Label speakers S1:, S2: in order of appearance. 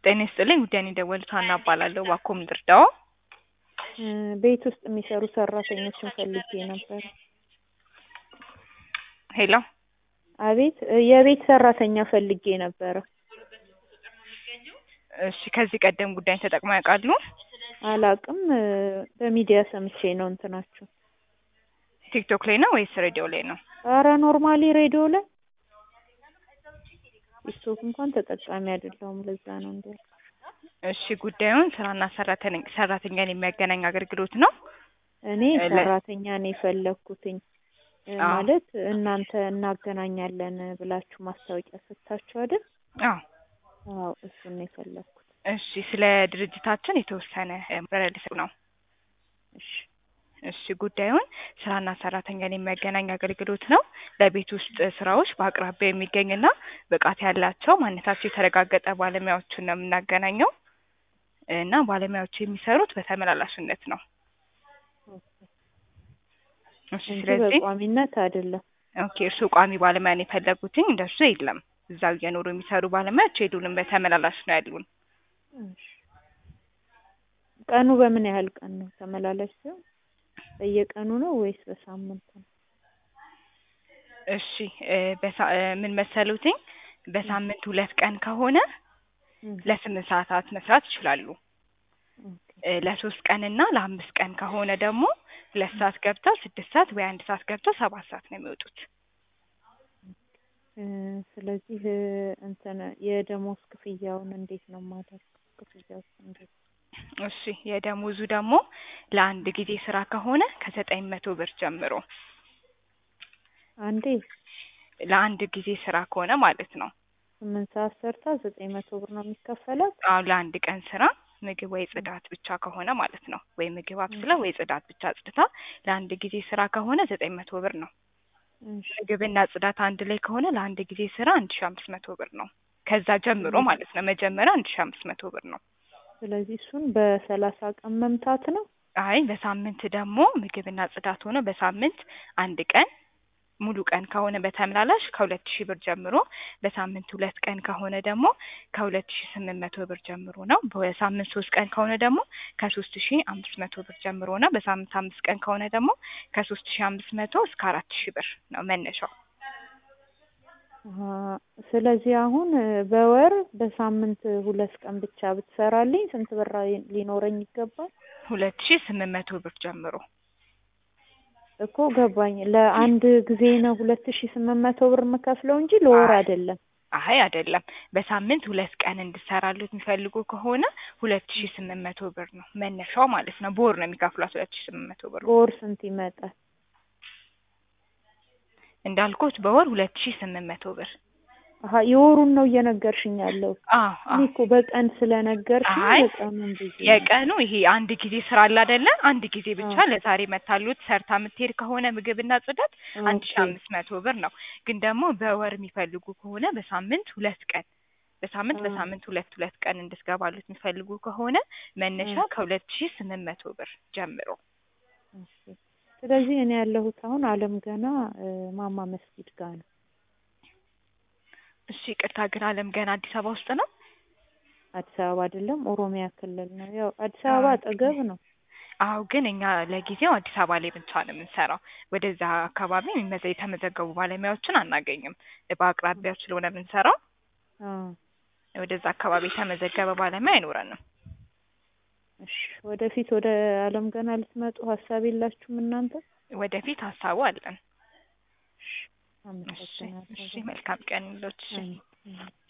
S1: ጤና ይስጥልኝ ጉዳይ ነው የደወሉት ሀና እባላለሁ ባኮም ድርዳው
S2: ቤት ውስጥ የሚሰሩ ሰራተኞችን ፈልጌ ነበር።
S1: ሄሎ
S2: አቤት የቤት ሰራተኛ ፈልጌ ነበረ።
S1: እሺ ከዚህ ቀደም ጉዳይ ተጠቅመው ያውቃሉ?
S2: አላቅም በሚዲያ ሰምቼ ነው እንትናችሁ።
S1: ቲክቶክ ላይ ነው ወይስ ሬዲዮ ላይ ነው?
S2: አረ ኖርማሊ ሬዲዮ ላይ ቲክቶክ እንኳን ተጠቃሚ አይደለሁም። ለዛ ነው እንዴ።
S1: እሺ ጉዳዩን ስራና ሰራተኛ ሰራተኛን የሚያገናኝ አገልግሎት ነው።
S2: እኔ ሰራተኛ ነው የፈለኩትኝ ማለት እናንተ እናገናኛለን ብላችሁ ማስታወቂያ ሰጥታችሁ አይደል?
S1: አዎ
S2: አዎ እሱን ነው የፈለኩት።
S1: እሺ ስለ ድርጅታችን የተወሰነ መረዳት ነው።
S2: እሺ
S1: እሺ ጉዳዩን ስራና ሰራተኛን የሚያገናኝ አገልግሎት ነው። ለቤት ውስጥ ስራዎች በአቅራቢያ የሚገኝና ብቃት ያላቸው ማንነታቸው የተረጋገጠ ባለሙያዎችን ነው የምናገናኘው እና ባለሙያዎቹ የሚሰሩት በተመላላሽነት ነው። እሺ
S2: እንጂ
S1: ስለዚህ
S2: በቋሚነት አይደለም።
S1: ኦኬ እርስዎ ቋሚ ባለሙያ ነው የፈለጉትኝ? እንደሱ የለም። እዛው እየኖሩ የሚሰሩ ባለሙያዎች የሉንም። በተመላላሽ ነው ያሉን።
S2: እሺ ቀኑ በምን ያህል ቀን ነው ተመላላሽ ሲሆን? በየቀኑ ነው ወይስ በሳምንት ነው?
S1: እሺ እ በሳ- እ ምን መሰሉትኝ በሳምንት ሁለት ቀን ከሆነ
S2: እም፣
S1: ለስምንት ሰዓታት መስራት ይችላሉ።
S2: ኦኬ።
S1: እ ለሶስት ቀን እና ለአምስት ቀን ከሆነ ደግሞ ሁለት ሰዓት ገብተው ስድስት ሰዓት ወይ አንድ ሰዓት ገብተው ሰባት ሰዓት ነው የሚወጡት።
S2: እ ስለዚህ እ እንትን የደሞዝ ክፍያውን እንዴት ነው የማደርገው? ክፍያው እንዴት?
S1: እሺ የደሞዙ ደግሞ ለአንድ ጊዜ ስራ ከሆነ ከዘጠኝ መቶ ብር ጀምሮ
S2: አንዴ
S1: ለአንድ ጊዜ ስራ ከሆነ ማለት ነው።
S2: ስምንት ሰዓት ሰርታ ዘጠኝ መቶ ብር ነው የሚከፈላት?
S1: አሁን ለአንድ ቀን ስራ ምግብ ወይ ጽዳት ብቻ ከሆነ ማለት ነው። ወይ ምግብ አብስላ ወይ ጽዳት ብቻ አጽድታ ለአንድ ጊዜ ስራ ከሆነ ዘጠኝ መቶ ብር ነው።
S2: እሺ
S1: ምግብና ጽዳት አንድ ላይ ከሆነ ለአንድ ጊዜ ስራ አንድ ሺ አምስት መቶ ብር ነው። ከዛ ጀምሮ ማለት ነው። መጀመሪያ አንድ ሺ አምስት መቶ ብር ነው።
S2: ስለዚህ እሱን በሰላሳ ቀን መምታት ነው?
S1: አይ በሳምንት ደግሞ ምግብና ጽዳት ሆነ በሳምንት አንድ ቀን ሙሉ ቀን ከሆነ በተመላላሽ ከሁለት ሺህ ብር ጀምሮ በሳምንት ሁለት ቀን ከሆነ ደግሞ ከሁለት ሺህ ስምንት መቶ ብር ጀምሮ ነው። በሳምንት ሶስት ቀን ከሆነ ደግሞ ከሶስት ሺህ አምስት መቶ ብር ጀምሮ ነው። በሳምንት አምስት ቀን ከሆነ ደግሞ ከሶስት ሺህ አምስት መቶ እስከ አራት ሺህ ብር ነው መነሻው።
S2: አሀ፣ ስለዚህ አሁን እ በወር በሳምንት ሁለት ቀን ብቻ ብትሰራልኝ ስንት ብር ሊኖረኝ ይገባል?
S1: ሁለት ሺህ ስምንት መቶ ብር ጀምሮ
S2: እኮ ገባኝ። ለአንድ ጊዜ ነው ሁለት ሺ ስምንት መቶ ብር የምከፍለው እንጂ ለወር
S1: አይ።
S2: አይደለም።
S1: አይ አይደለም። በሳምንት ሁለት ቀን እንድሰራሉት የሚፈልጉ ከሆነ ሁለት ሺህ ስምንት መቶ ብር ነው መነሻው ማለት ነው። በወር ነው የሚከፍሏት ሁለት ሺህ ስምንት መቶ ብር
S2: በወር ስንት ይመጣል?
S1: እንዳልኩት በወር ሁለት ሺህ ስምንት መቶ ብር።
S2: አሀ የወሩን ነው እየነገርሽኝ ያለው።
S1: አዎ
S2: እኔ
S1: አዎ
S2: እኮ በቀን ስለነገርሽኝ
S1: አይ
S2: በቀኑን ብዙ ነው።
S1: የቀኑ ይሄ አንድ ጊዜ ስራ አለ አይደለ? አንድ ጊዜ ብቻ
S2: አዎ።
S1: ለዛሬ መታሉት ሰርታ የምትሄድ ከሆነ ምግብና ጽዳት አንድ ሺህ
S2: ኦኬ
S1: አምስት መቶ ብር ነው። ግን ደግሞ በወር የሚፈልጉ ከሆነ በሳምንት ሁለት ቀን በሳምንት
S2: አዎ።
S1: በሳምንት ሁለት ሁለት ቀን እንድትገባሉት የሚፈልጉ ከሆነ መነሻ
S2: እ
S1: ከሁለት ሺህ ስምንት መቶ ብር ጀምሮ
S2: እሺ። ስለዚህ እኔ ያለሁት አሁን አለም ገና እ ማማ መስጊድ ጋር ነው።
S1: እሺ ቅርታ ግን አለም ገና አዲስ አበባ ውስጥ ነው?
S2: አዲስ አበባ አይደለም ኦሮሚያ ክልል ነው። ያው አዲስ አበባ
S1: ኦኬ።
S2: አጠገብ ነው።
S1: አዎ ግን እኛ ለጊዜው አዲስ አበባ ላይ ብቻ ነው የምንሰራው። ወደዛ አካባቢ የሚመዘ የተመዘገቡ ባለሙያዎችን አናገኝም። በአቅራቢያው ስለሆነ የምንሰራው
S2: አዎ።
S1: ወደዛ አካባቢ የተመዘገበ ባለሙያ አይኖረንም።
S2: እሺ ወደፊት ወደ አለም ገና ልትመጡ ሀሳብ የላችሁም እናንተ?
S1: ወደፊት ሀሳቡ አለን።
S2: እሺ
S1: እሺ
S2: አመሰግናለሁ።
S1: እሺ መልካም ቀን ይሎት። እሺ
S2: አሜን።